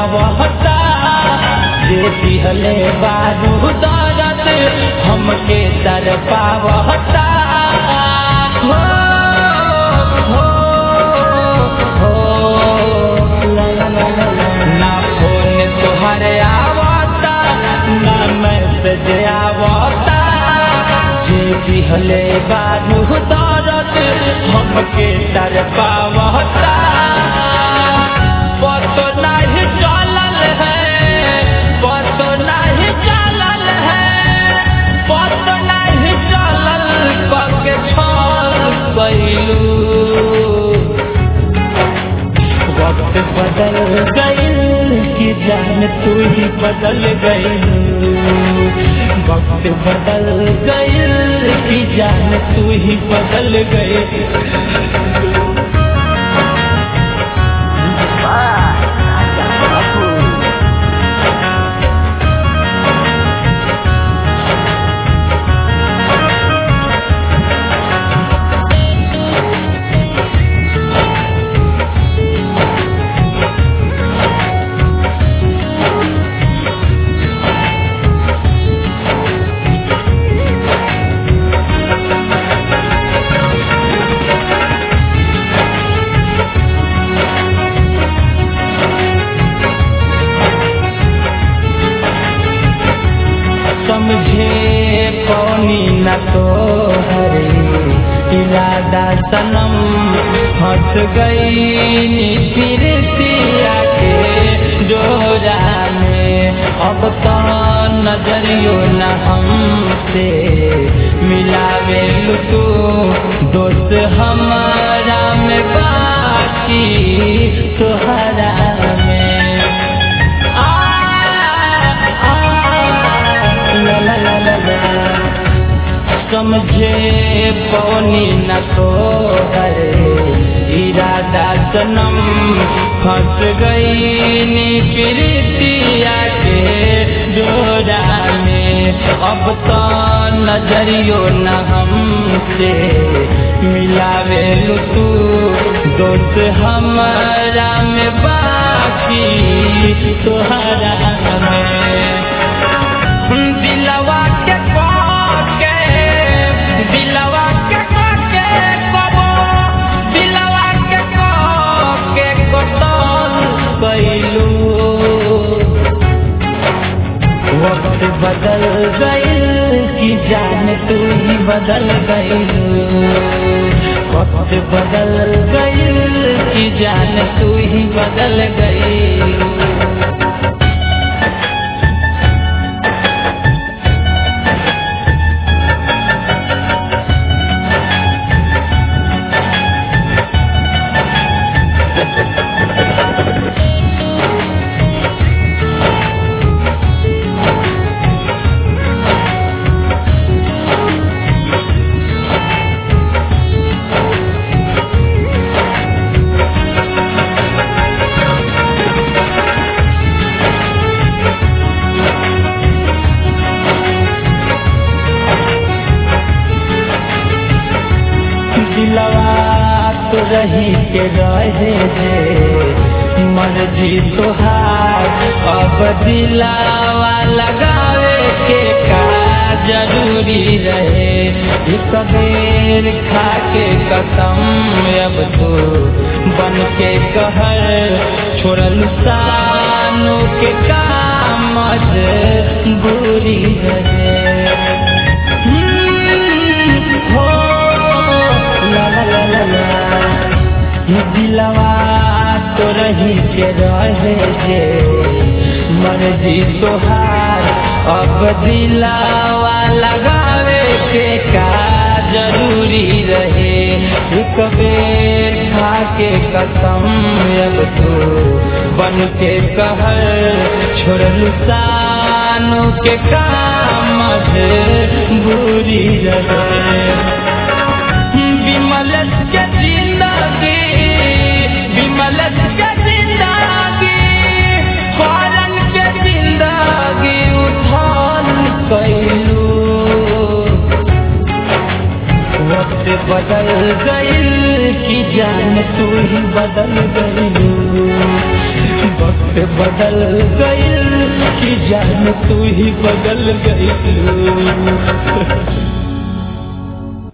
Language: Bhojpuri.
आवता जे दिहले बारू दरद हमके दर पावता हो हो हो ला ला ला ला ला। ना फोन तुहरे आवता ना मैसेज आवता जे दिहले बारू दरद हमके दर पावता पतो नहीं चलल है पतो नहीं चलल है पतो नहीं चलल पके छल गइलू वक्त बदल गइल कि जान तू ही बदल गइल वक्त बदल गइल कि जान तू ही बदल गइल समझे पौनी न तो हरे इरादा सनम हट गई फिर सिया के जोरा में अब तो नजरियो न हमसे मिलावे तू दोस्त हमारा में बाकी तोहरा में आ आ ला ला ला ला ला समझे पौनी न तो हरे इरादा सनम फंस गई नी प्रीतिया के जोड़ा में अब तो नजरियो न हमसे मिलावे तू दोस्त हमारा में बाकी तोहरा में दिलवा के के दिलवा के के कबो दिलवा के के कतल कैलू वक्त बदल गइल कि जान तू ही बदल गइल वक्त बदल गइल कि जान तू ही बदल गइल दिलवा तो रही के रहे जे मर्जी तोहार अब दिलावा लगावे के का जरूरी रहे एक बेर खा के कसम अब तो बन के कहर छोड़ल सानू के काम बुरी रहे हो ला ला ला ला ला ये दिलवा तो रही के रहे जे मर्जी तोहार अब दिलावा लगावे के का जरूरी रहे एक बेर खा के कसम अब तो बन के कहर छोड़ल सानू के काम बुरी रहे विमल के जिंदगी विमल के जिंदगी फौरन के जिंदगी उठान कैलू वक्त बदल गइल कि जान तू ही बदल गइलू वक्त बदल गई कि जान तू ही बदल गई